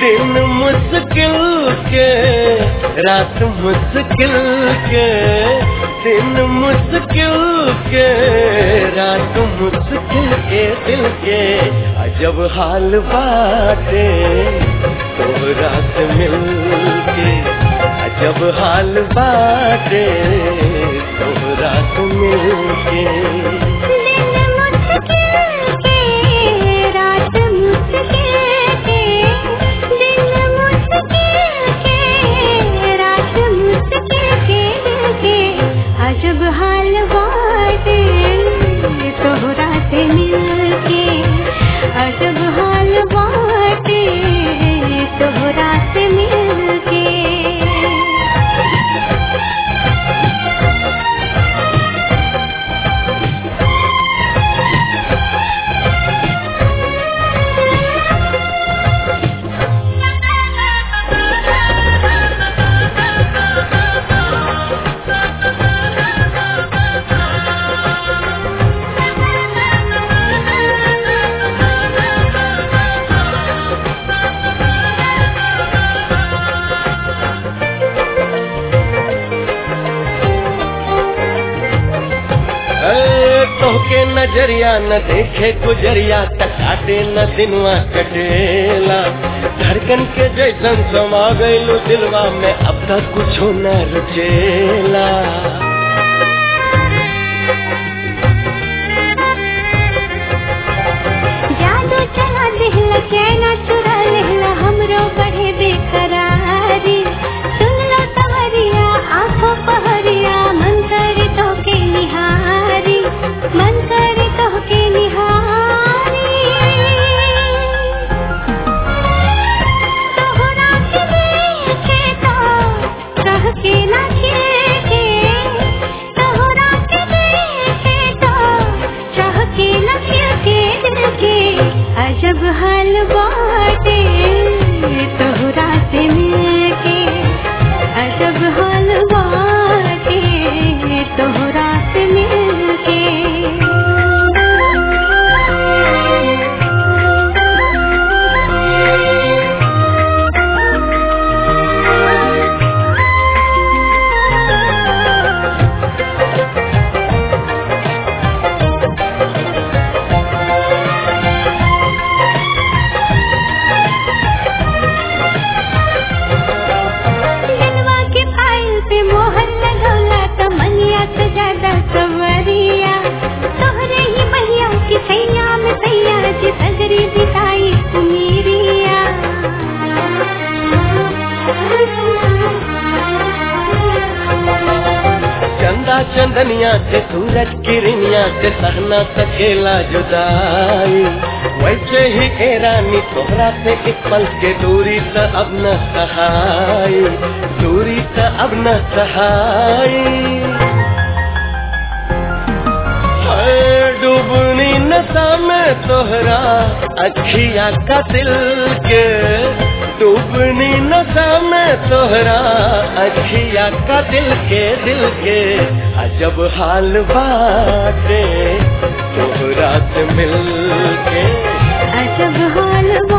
दिन मुश्किल के रात मुश्किल के दिन मुश्किल के रात मुश्किल के दिल के अजब हाल बाटे तोहरा से मिल के अजब हाल बाटे तोहरा से मिल के दिन मुश्किल के रात मुश्किल के दिन मुश्किल के रात मुश्किल के दिल के अजब हाल बाटे तोहरा से मिल के अजब हाल बाटे तोहरा से मिल के ए, तोहके नजरिया न देखे गुजरिया तकाटे न दिनवा कटेला धड़कन के जैसन समा गइलू दिलवा में अब तक कुछो न रुचेला जादू चला दिहला चैना चुरा लेहला हमरो बढ़े बेकरारी सुन लो तवरिया आंखों पहरिया मन करे तो के निहारी मन करे तो के निहारी तोहरा के देखे तो कह के ना के तोहरा के देखे तो चाह के न के दिल के अजब हाल बाटे तोहरा से मिलके अजब हाल बाटे तोहरा से मिलके दिलवा के फाइल पे मोहर लगौला त मनिया से ज्यादा सवरिया तोहरे ही मैया की सैया में सैया जी सगरी बिताई कुमीरिया चंदा चंदनिया से सूरज किरनिया से सहना सकेला जुदाई वैसे ही ए रानी तोहरा से एक पल के दूरी त अब न सहाई दूरी त अब न सहाई हाय, डूबनी नशा में तोहरा अखिया का दिल के डूबनी नशा में तोहरा अखिया का दिल के दिल के अजब हाल बाटे तोहरा से मिल के अजब हाल